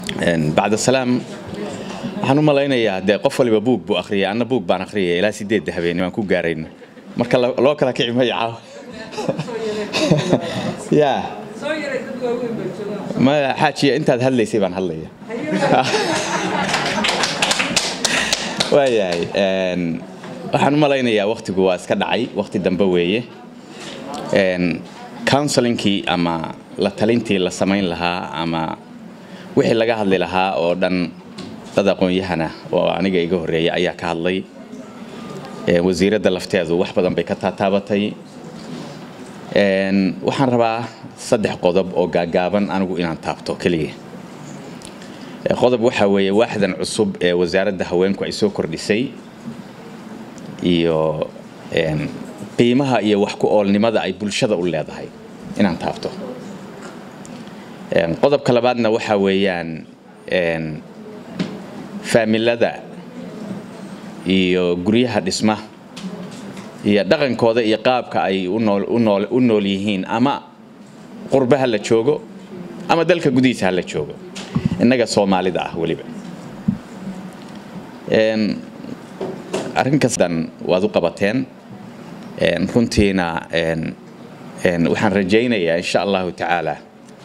bacda salaam waxaan u malaynayaa dee qof waliba buug buu akhriyay anna buug baan akhriyay ilaa sideedda habeenimo aan ku gaarayno marka loo kala kici maya caawa ya maya xaajiya intaad hadlaysay baan hadlaya waayahay waxaan u malaynayaa wakhtigu waa iska dhacay wakhti dambe weeye counselinkii ama la talintii la samayn lahaa ama wixii laga hadli lahaa oo dhan dad aqoon-yahana oo aniga iga horreeya ayaa ka hadlay wasiiradda lafteedu wax badan bay ka taataabatay waxaan rabaa saddex qodob oo gaagaaban anigu inaan taabto keliya qodob waxaa weeye waaxdan cusub ee wasaaradda haweenku ay soo kordhisay iyo qiimaha iyo wax ku oolnimada ay bulshada u leedahay inaan taabto qodobka labaadna waxaa weeyaan faamilada iyo guryaha dhisma iyo dhaqankooda iyo qaabka ay u nool yihiin ama qurbe ha la joogo ama dalka gudihiisa ha la joogo innaga soomaalida ah weliba arrinkasdan waad u qabateen runtiina waxaan rajaynayaa insha allahu tacaala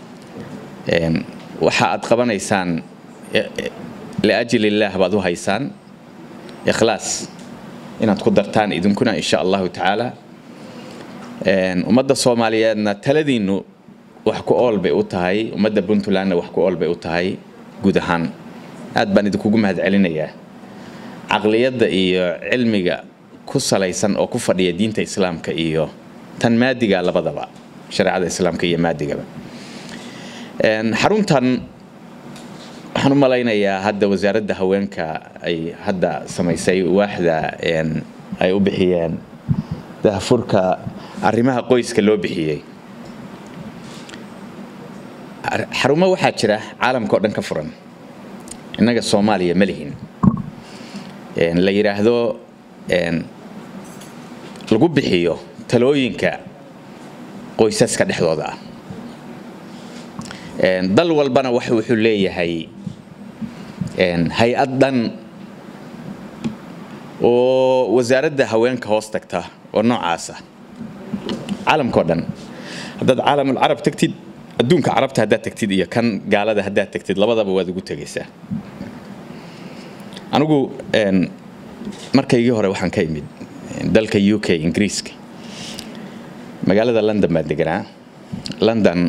waxa aad qabanaysaan liajli illaah baad u haysaan ikhlaas inaad ku dartaan idinkuna insha allahu tacaala ummadda soomaaliyeedna taladiinnu wax ku ool bay u tahay ummadda puntlandna wax ku ool bay u tahay guud ahaan aad baan idinkugu mahad celinayaa caqliyadda iyo cilmiga ku salaysan oo ku fadhiya diinta islaamka iyo tan maadiga labadaba shareecada islaamka iyo maadigaba xaruntan waxaan u malaynayaa hadda wasaaradda haweenka ay hadda samaysay waaxda ay u bixiyeen dahfurka arrimaha qoyska loo bixiyey xarumo waxaa jira caalamka oo dhan ka furan innaga soomaaliya ma lihin la yidhaahdo lagu bixiyo talooyinka qoysaska dhexdooda ah dal walbana wax wuxuu leeyahay hay-ad dhan oo wasaaradda haweenka hoos tagta oo noocaasa caalamkao dhan haddaad caalamul carab tagtid adduunka carabta haddaad tagtid iyo kan gaalada haddaad tagtid labadaba waad ugu tegaysaa anigu markaygii hore waxaan ka imid dalka u k ingiriiska magaalada london baan deganaa london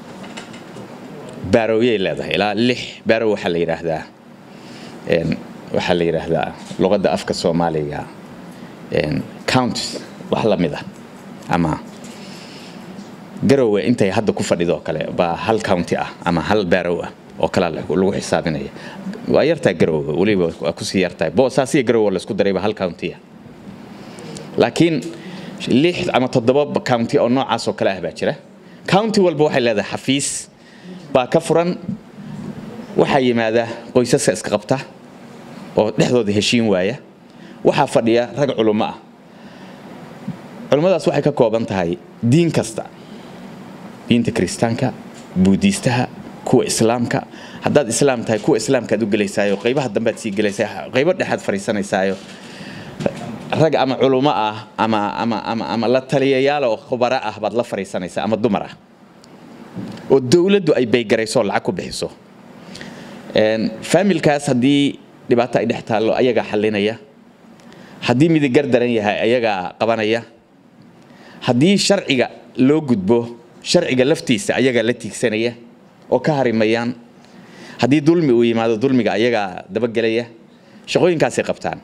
barowyay leedahay ilaa lix barow waxaa la yidhaahdaa waxaa la yidhaahdaa luqadda afka soomaaliga counts wax la mid ah ama garowe intay hadda ku fadhidoo kale baa hal county ah ama hal barow ah oo kalaa lagu xisaabinaya waa yartaa garowe weliba waa kusii yartahay boosaasiya garowe laysku darayba hal county ah laakiin lix ama toddoba county oo noocaas oo kale ah baa jira county walba waxay leedahay xafiis baa ka furan waxaa yimaada qoysaska iska qabta oo dhexdooda heshiin waaya waxaa fadhiya rag culummo ah culummadaas waxay ka kooban tahay diin kasta diinta kiristaanka buudiistaha kuwa islaamka haddaad islaam tahay kuwa islaamkaad u gelaysaayo qaybaha dambead sii gelaysaa qaybo dhexaad fadhiisanaysaayo rag ama culummo ah ama ama ama ama la taliyayaal oo khubaro ah baad la fadhiisanaysaa ama dumar ah oo dowladdu ay baygarayso lacag ku bixiso faamilkaas haddii dhibaato ay dhex taallo ayagaa xallinaya haddii midigar daran yahay ayagaa qabanaya haddii sharciga loo gudbo sharciga laftiisa ayagaa la tiigsanaya oo ka harimayaan haddii dulmi uu yimaado dulmiga ayagaa dabagelaya shaqooyinkaasay qabtaan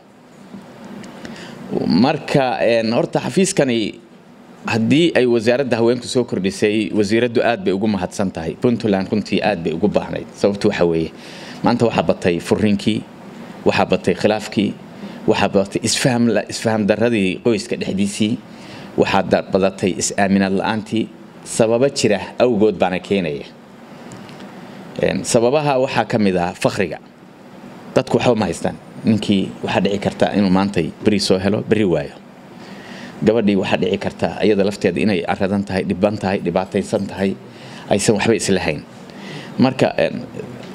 marka horta xafiiskani haddii ay wasaaradda haweenku soo kordhisay wasiiraddu aad bay ugu mahadsan tahay puntland runtii aad bay ugu baahnayd sababtu waxa weeye maanta waxaa batay furinkii waxaa batay khilaafkii waxaa badatay isfaham isfaham darradii qoyska dhexdiisii waxaa badatay is-aaminaad la-aantii sababo jira awgood baana keenaya sababaha waxaa ka mid ah fakriga dadku waxba ma haystaan ninkii waxaa dhici karta inuu maantay beri soo helo beri waayo gabadhii waxaa dhici karta iyada lafteeda inay aradan tahay dhiban tahay dhibaataysan tahay aysan waxba islahayn marka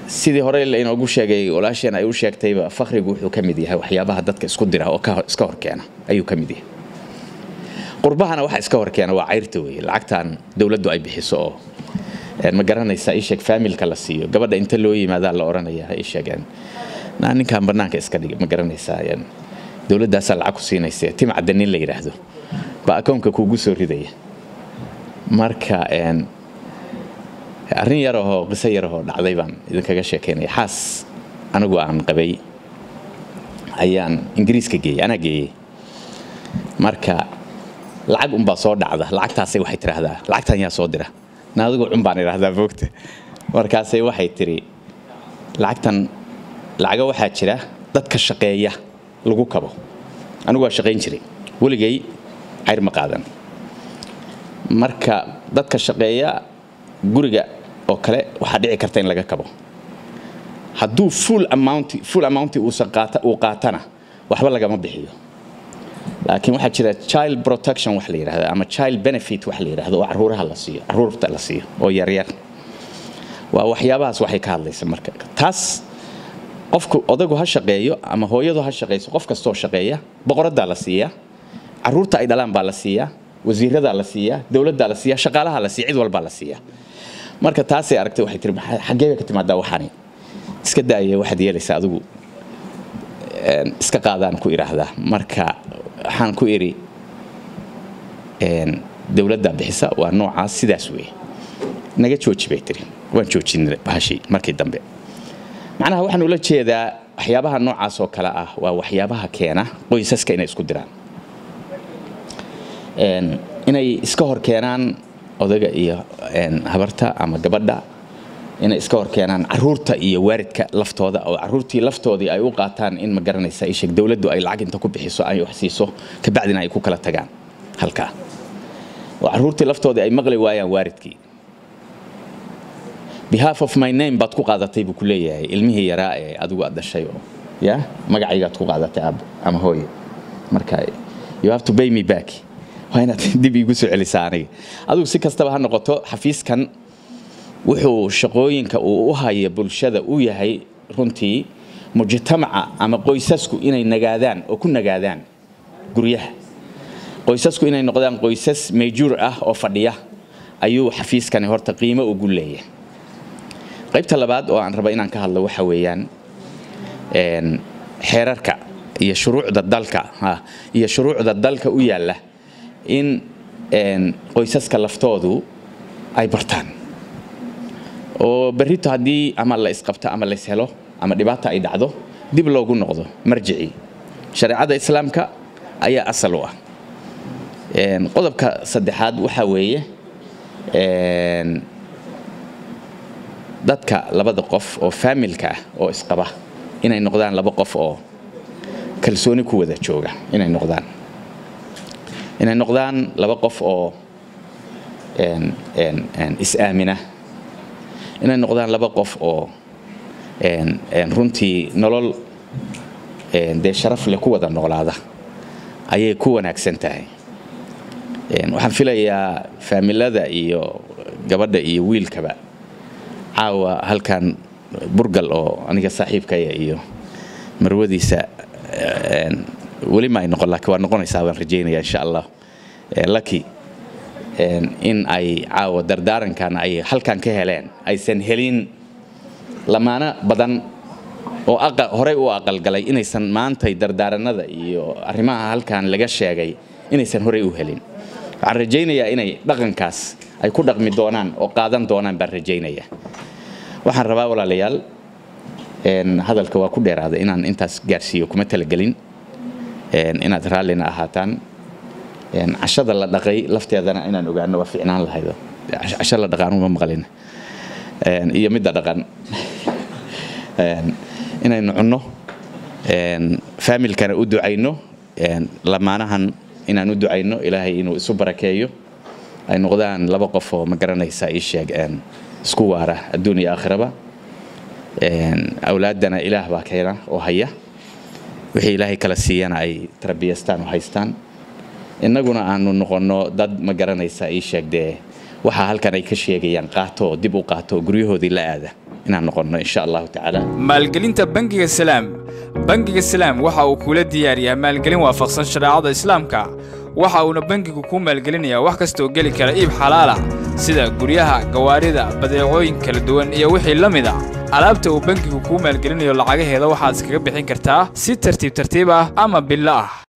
sidii hore lainoogu sheegay walaasheen ay u sheegtayba fakrigu wuxuu ka mid yahay waxyaabaha dadka isku dira oo iska horkeena ayuu ka mid yahay qurbahana waxa iska horkeena waa cayrta weeye lacagtan dowladdu ay bixiso oo ma garanaysaa isheeg faamilka la siiyo gabadha inta loo yimaadaa la oranaya ha isheegeen naa ninkan banaanka iska dhig ma garanaysaa dowladdaasaa lacag ku siinaysa timcadda nin la yidhaahdo baa akoonka kuugu soo ridaya marka arrin yarahoo qiso yarahoo dhacday baan idinkaga sheekaynaya xaas anigu aan qabay ayaan ingiriiska geeyey anaa geeyey marka lacag unbaa soo dhacda lacagtaasay waxay tidhaahdaa lacagtan yaa soo dira na adigu cun baan idhaahdaa boogta markaasay waxay tidhi lacagtan lacaga waxaa jira dadka shaqeeya lagu kabo anigu waa shaqayn jiray weligay cayr ma qaadan marka dadka shaqeeya guriga oo kale waxaa dhici karta in laga kabo hadduu full amount full amount uusan qaata uu qaatana waxba lagama bixiyo laakiin waxaa jira child protection wax la yidhahdo ama child benefit wax la yidhahdo oo caruuraha la siiyo caruurta la siiyo oo yaryar waa waxyaabahaas waxay ka hadlaysa marka taas qofku odaygu ha shaqeeyo ama hooyadu ha shaqeyso qof kastoo shaqeeya boqoradaa la siiyaa caruurta ay dhalaan baa la siiyaa wasiiradaa la siiyaa dowladdaa la siiyaa shaqaalaha la siiya cid walbaa la siiyaa marka taasay aragtay waxay tiri xaggee bay ka timaadaa waxaani iska daaya waxaad yeelaysaa adigu iska qaadaan ku idhaahdaa marka waxaan ku idhi dowladdaa bixisa waa noocaas sidaas weeye naga jooji bay tiri waan joojinay bahashii markii dambe macnaha waxaan ula jeedaa waxyaabaha noocaas oo kale ah waa waxyaabaha keena qoysaska inay isku diraan inay iska hor keenaan odaga iyo habarta ama gabadha inay iska hor keenaan caruurta iyo waaridka laftooda oo caruurtii laftoodii ay u qaataan in ma garanaysa isheg dowladdu ay lacag inta ku bixiso ay wax siiso kabacdina ay ku kala tagaan halkaa oo caruurtii laftoodii ay maqli waayaan waaridkii behalf of my name baad ku qaadatay buu ku leeyahay ilmihii yaraa ee adigu aad dhashay oo ya magacaygaad ku qaadatay aab ama hooye marka you have to pay me back waa inaad dib iigu soo celisaa aniga adigu si kastaba ha noqoto xafiiskan wuxuu shaqooyinka uu u haya bulshada u yahay runtii mujtamaca ama qoysasku inay nagaadaan oo ku nagaadaan guryaha qoysasku inay noqdaan qoysas mayjuur ah oo fadhiya ayuu xafiiskani horta qiimo ugu leeyahay qaybta labaad oo aan raba inaan ka hadlo waxa weeyaan xeerarka iyo shuruucda dalka iyo shuruucda dalka u yaalla in qoysaska laftoodu ay bartaan oo berrito haddii ama la isqabto ama la ishelo ama dhibaata ay dhacdo dib loogu noqdo marjicii shareecada islaamka ayaa asal u ah qodobka saddexaad waxaa weeye dadka labada qof oo faamilka ah oo isqaba inay noqdaan laba qof oo kalsooni ku wada jooga inay noqdaan inay noqdaan laba qof oo is-aamina inay noqdaan laba qof oo runtii nolol dee sharaf leh ku wada noolaada ayay ku wanaagsan tahay waxaan filayaa faamilada iyo gabadha iyo wiilkaba caawa halkan burgal oo aniga saaxiibkaya iyo marwadiisa weli ma ay noqon laakiin waa noqonaysaa baan rajaynaya insha allah laki in ay caawa dardaarankan ay halkan ka heleen aysan helin lamaano badan oo horey u aqalgalay inaysan maantay dardaaranada iyo arrimaha halkan laga sheegay inaysan horey u helin waxaan rajaynayaa inay dhaqankaas ay ku dhaqmi doonaan oo qaadan doonaan baan rajaynaya waxaan rabaa walaalayaal hadalka waa ku dheeraaday inaan intaas gaarsiiyo kuma talagelin inaad raallina ahaataan cashada la dhaqay lafteedana inaan ogaano waa ficnaan lahaydo casho la dhaqaanu ma maqlin iyo midda dhaqan inaynu cunno faamilkana u ducayno lamaanahan inaan u ducayno ilaahay inuu isu barakeeyo ay noqdaan laba qof oo ma garanaysa ii sheeg isku waara adduun iyo aakhiraba awlaaddana ilaah baa keena oo haya wixii ilaahay kala siiyana ay tarbiyastaan oo haystaan innaguna aanu noqonno dad ma garanaysa ii sheeg dee waxaa halkan ay ka sheegayaan qaato oo dib u qaato oo guryahoodii la aada inaan noqonno insha allahu tacaala maalgelinta bangiga salaam bangiga salaam waxa uu kula diyaariyaa maalgelin waafaqsan shareecada islaamka waxa uuna bangigu kuu maalgelinayaa wax kastaoo geli kara iib xalaala sida guryaha gawaarida badeecooyin kala duwan iyo wixii la mid a alaabta uu bangigu kuu maalgelinayo lacagaheeda waxaad iskaga bixin kartaa si tartiib tartiib ah ama billo ah